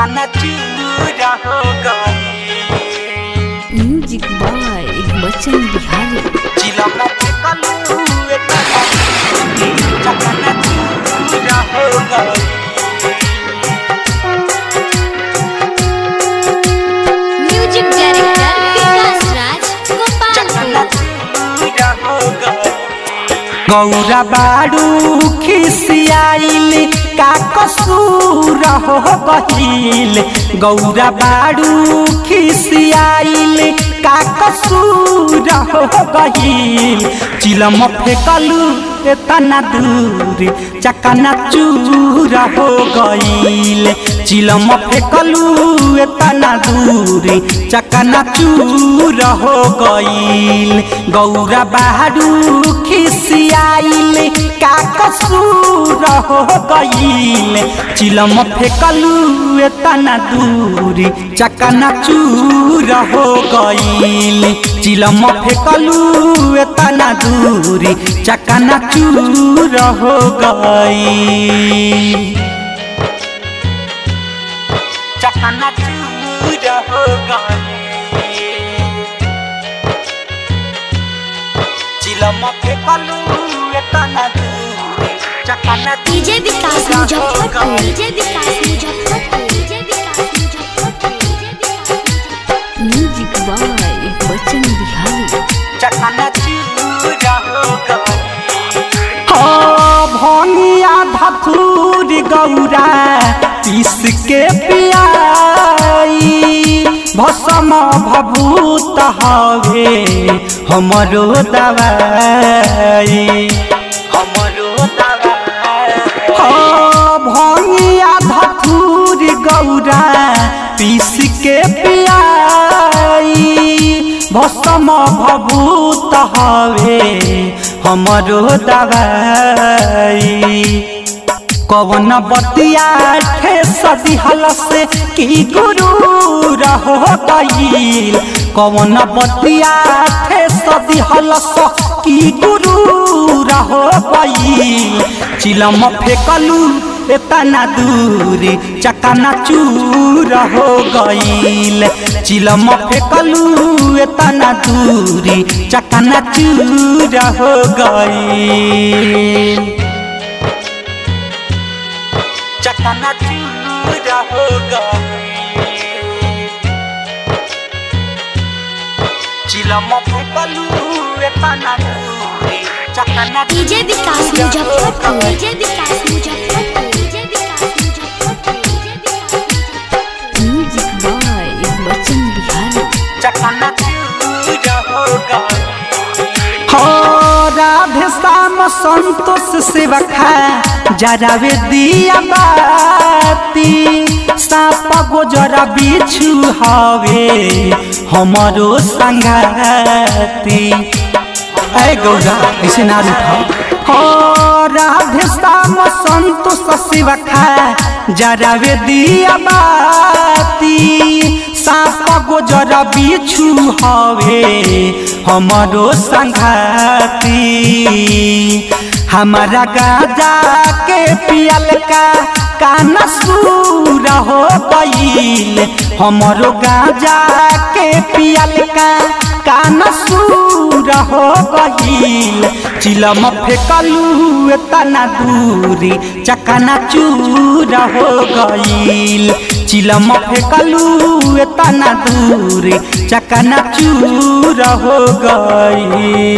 चकना चूर हो गई म्यूजिक बाय बच्चन बिहारी चिलम फेकलू चकना चूर हो गई म्यूजिक डायरेक्टर विकास राज गोपालपुर गौरा बाड़ू खिसियाइल का कसूर हो गहिल गौरा बाड़ू खिसियाइल का कसूर हो गहिल चिलम फेकलू एतना दूर चकना चूर हो गईल चिलम फेकलू एतना दूर चकना चूर हो गईल गौरा बहारू खिसियाइल का कसूर हो गईल चिलम फेकलू एतना दूर चकना चूर हो गईल चिलम फेकलू एतना दूर चकना चूर हो गई चकना चूर हो गई चिलम फेकलू एतना दूर चकना DJ Vikas Muzaffarpur DJ Vikas Muzaffarpur DJ Vikas Muzaffarpur DJ Vikas music by Bachchan Bihari चकना चूर हो गई भनिया धतूर गौरा पीस के पियाई भसम भभूत हवे हमरो दवाई हमरो दवाई भनिया धतूर गौरा पीस के पियाई भसम भभूत हवे हमरो दवाई कवन बतिया ठेस दिहल से की गुरु रहो गईल कवन बतिया ठेस दिहल से की गुरु रहो गईल चिलम फेकलू एतना दूर चकना चूर हो गईल चिलम फेकलू एतना दूर चकना चूर हो गईल चकना चूर हो गई चिलम फेकलू एतना दूर चकना DJ Vikas Muzaffarpur DJ Vikas Muzaffarpur DJ Vikas Muzaffarpur DJ Vikas Muzaffarpur music by Bachchan Bihari चकना चूर हो गई हो राधे श्याम संतोष सेवखा जरावे दिया बाती साप गोजरा बिछु हवे हमरो संगाती ऐ गौरा ऐसे ना उठा हो राधे श्याम संतोष सेवखा जरावे दिया बाती साप गोजर बिछु हवे हमरो संघाती हमारा गाजा के पियल का कान सूर हो गईल हमरो गाजा के पियल का कान सूर हो गईल चिलम फेकलू एतना दूरी चकना चूर हो गईल चिलम फेकलू एतना दूरी चकना चूर हो गईल